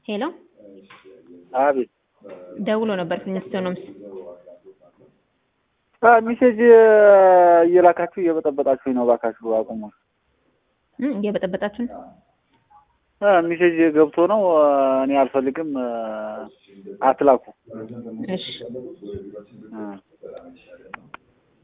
ሄሎ አቤት ደውሎ ነበር ፊንስቶኖምስ ሚሴጅ እየላካችሁ እየበጠበጣችሁኝ ነው። እባካችሁ አቁሙ። እ እየበጠበጣችሁ ነው። ሚሴጅ ገብቶ ነው እኔ አልፈልግም፣ አትላኩ። እሺ እ